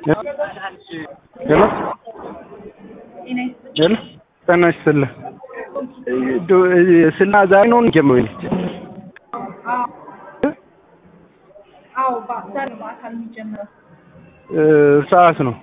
ሄሎ ሄሎ ጤና ይስጥልኝ። ስና ዛሬ ነው እንጀምረው አዎ ዛሬ በአካል የሚጀምረው ሰዓት ነው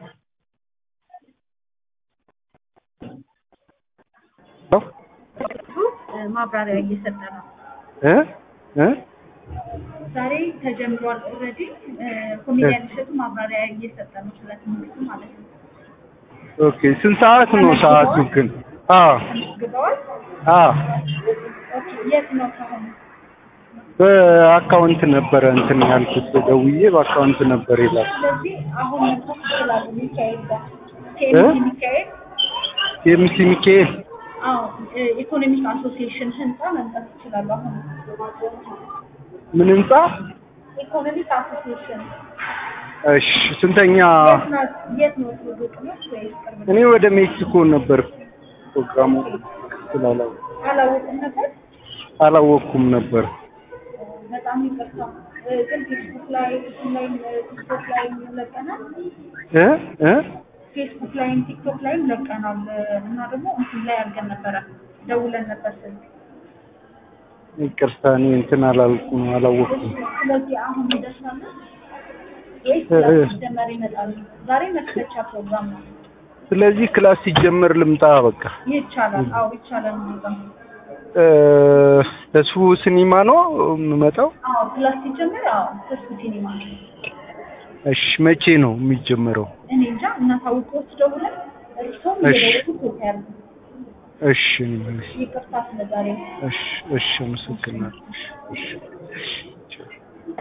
ማብራሪያ እየሰጠ ነው። እ እ ዛሬ ተጀምሯል። ኦልሬዲ ኮሜዲያን እሸቱ ማብራሪያ እየሰጠ ነው ስለ ትምህርቱ ማለት ነው። ኦኬ ስንት ሰዓት ነው ሰዓቱ ግን? አዎ ተመዝግበዋል። አዎ ኦኬ የት ነው ከሆነ? በአካውንት ነበረ እንትን ያልኩት ደውዬ በአካውንት ነበር ይላል። ስለዚህ አሁን መምጣት ይችላሉ። ሚካኤል ጋር ኬሚሲ ሚካኤል የምሲ ሚካኤል አዎ ኢኮኖሚክ አሶሲዬሽን ህንፃ መምጣት ይችላሉ። አሁን ምን ህንጻ? ኢኮኖሚክ አሶሲዬሽን እሺ ስንተኛ? የት ነው የት ነው ሩቅ ነው ወይስ ቅርብ ነው? እኔ ወደ ሜክሲኮ ነበር ፕሮግራሙ ስላላው አላወቅም ነበር። አላወቅኩም ነበር። በጣም ይቅርታ። ግን ፌስቡክ ላይ እሱም ላይ ቲክቶክ ላይ ለቀናል። እ እ ፌስቡክ ላይም ቲክቶክ ላይም ለቀናል እና ደግሞ እንትን ላይ አድርገን ነበረ ደውለን ነበር ስልክ። ይቅርታ እኔ እንትን አላልኩም አላወቅኩም። ስለዚህ አሁን እንደርሳለን ወይስ ክላስ ሲጀመር ይመጣሉ? ዛሬ መክፈቻ ፕሮግራም ነው። ስለዚህ ክላስ ሲጀመር ልምጣ በቃ። ይቻላል። አዎ ይቻላል። እንደዛ እ ተስፉ ሲኒማ ነው የምመጣው? አዎ ክላስ ሲጀመር አዎ ተስፉ ሲኒማ ነው። እሺ መቼ ነው የሚጀመረው? እኔ እንጃ እናሳውቅዎት ደውለን እርሶም እሺ። እየደወሉ ኮት ያርጉ። እሺ ይቅርታ ስለዛሬ እሺ እሺ አመሰግናለሁ። እሺ እሺ